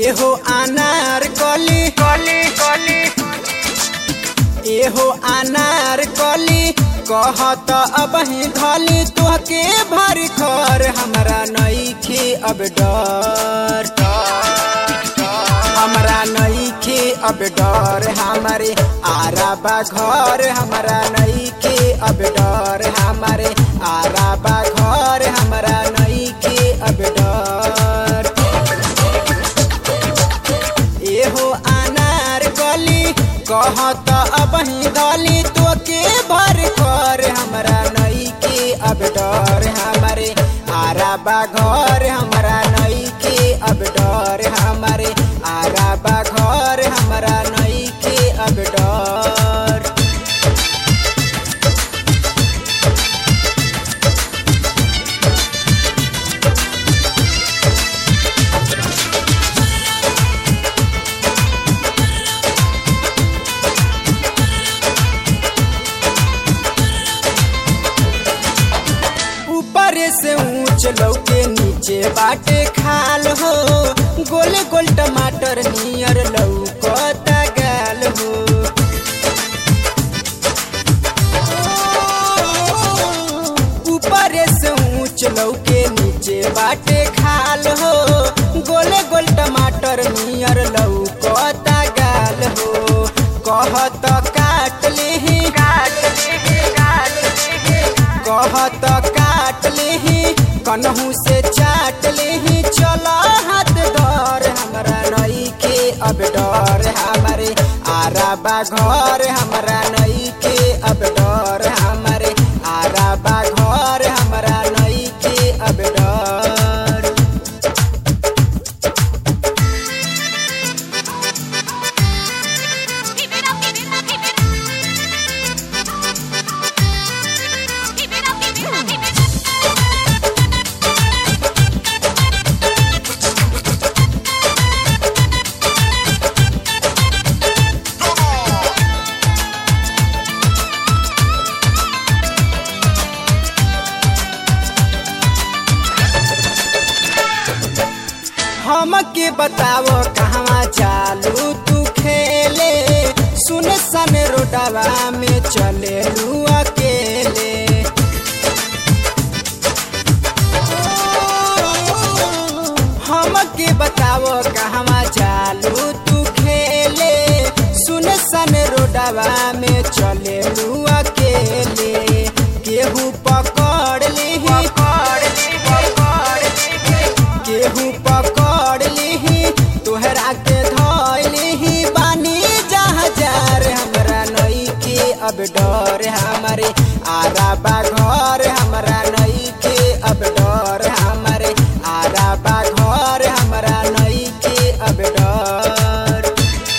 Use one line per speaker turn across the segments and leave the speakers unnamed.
एहो अनार कली कली कली एहो अनार कली कहत अब ही धली तोहके भर खर हमरा नईखे अब डर हमरा नईखे अब डर हमारे आराबा घर हमरा नईखे अब डर हमारे आराबा घर हमरा नईखे अब डर एहो अनार गली कहत अब ही गली तो के भर कर हमरा नई के अब डर हमारे आराबा घर हमरा नई के अब डर हमारे आराबा घर हमरा नई के अब डर ऊपर से ऊंच लौके नीचे बाटे खाल हो गोल गोल टमाटर नियर लौकता गाल हो ऊपर से ऊंच लौके नीचे बाटे खाल हो गोल गोल टमाटर नियर लौकता गाल हो कहत काट लेही काट लेही काट लेही कहत काट लेही कन्हू से चाट लेही चल हाथ डर हमरा नई के अब डर हमारे आराबा घर हमरा नई के अब डर हमारे आराबा घर हमरा नई के अब डर
Keep it up, keep it up, keep it up. Keep it up, keep it up, keep it up.
हमके बताओ कहवा चालू तू खेले सुन सन रोडवा में चले लू अकेले हमके बताओ कहवा चालू तू खेले सुन सन रोडवा में चले लू अकेले केहू पकड़ लेही पकड़ केहू पकड़ लिही तोहरा के धोई लिही बानी जहाजार हमरा नई के अब डर हमारे आराबा घर हमरा नई के अब डर हमारे आराबा घर हमरा नई के अब डर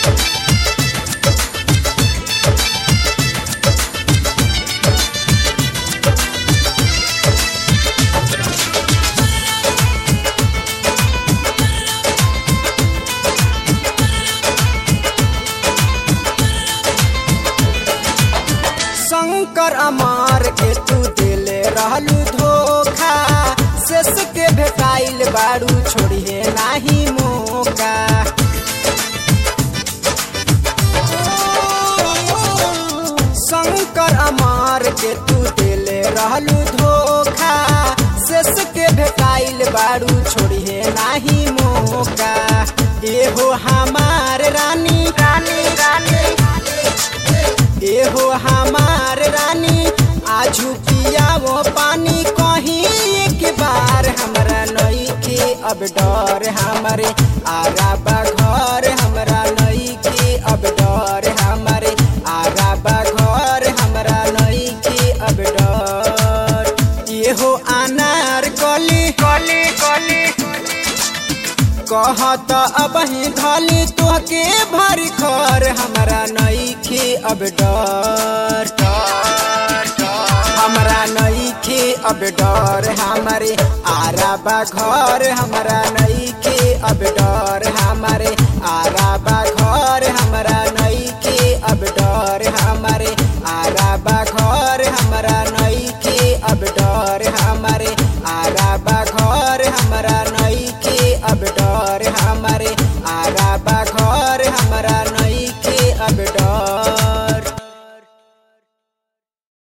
शंकर अमार के तू दिले रहलू धोखा शेष के भेटाइल बारू छोड़िए नाही मौका शंकर अमार के तू दिले रहलू धोखा शेष के भेटाइल बारू छोड़िए नाही मौका एहो हमार रानी रानी रानी एहो हमार रानी आजू पिया वो पानी कहीं एक बार हमरा नई के अब डर हमारे आराबा घर हमरा नई के अब डर हमारे आराबा घर हमरा नई के अब डर एहो अनार कली कली कली कहत अब ही धली तोहके भर खर हमरा नई के अब डर हमरा नई के अब डर हमारे आराबा घर हमरा नई के अब डर हमारे आराबा